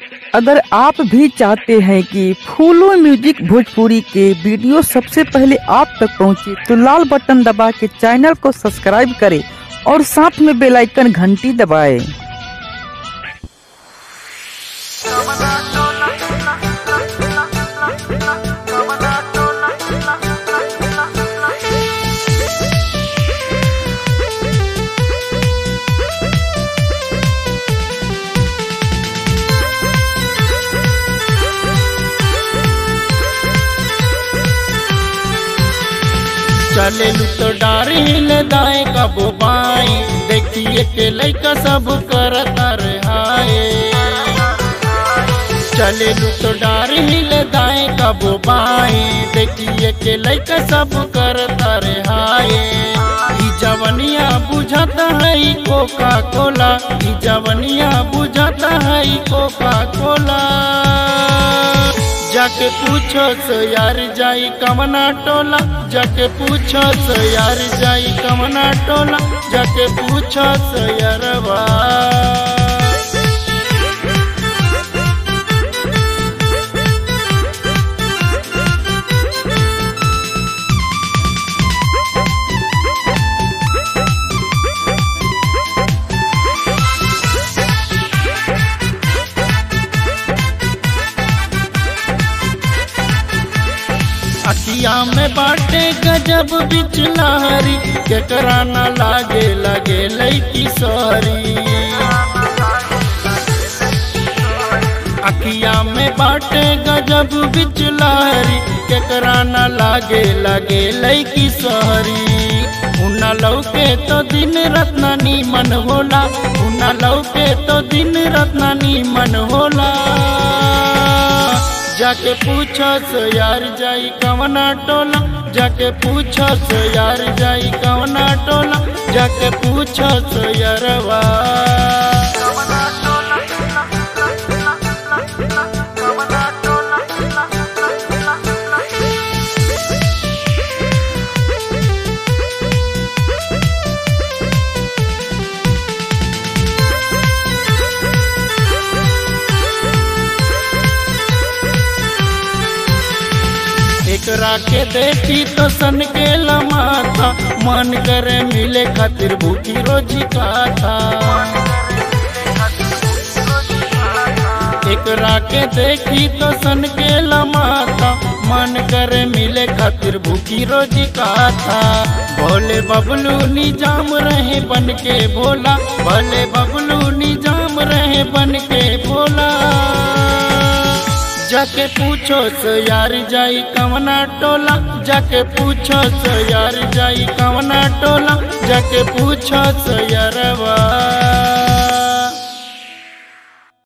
अगर आप भी चाहते हैं कि फूलो म्यूजिक भोजपुरी के वीडियो सबसे पहले आप तक पहुंचे तो लाल बटन दबा के चैनल को सब्सक्राइब करें और साथ में बेल आइकन घंटी दबाएं। चले तो डारी ले दाएं कबो बाएं देखिए के लइका सब करता रहाए चले तो डारी ले दाएं कबो बाएं देखिए के लइका सब करता रहाए ई जवनिया बुझाता है ई कोका कोला ई जवनिया बुझाता है ई कोका कोला जाके पूछो सो यार जाई कमना टोला जाके पूछो सो यार जाई कमना टोला जाके पूछो सो यारवा अखिया में बाटे गजब बिचलारी केकरा न लागे लगे लैकी सॉरी अखिया में बाटे गजब बिचलारी केकरा न लागे लगे लैकी सॉरी उना लौके तो दिन रत्ना मन होला उना लौके तो दिन रत्ना मन होला जाके पूछो सो यार जाई कवना टोला जाके पूछो सो यार जाई कवना टोला जाके पूछो सो यारवा एकरा के देखी तो सन के लमाथा मन करे मिले खातिर भूखी रोजी का था एकरा के देखी तो सन के लमाथा मन करे मिले खातिर भूखी रोजी का था भोले बबलू निजाम रहे बन के भोला भोले बबलू निजाम रहे बन के भोला जाके पूछो सो यार जाई कवना टोला जाके पूछो सो यार जाई कवना टोला जाके पूछो सो यारवा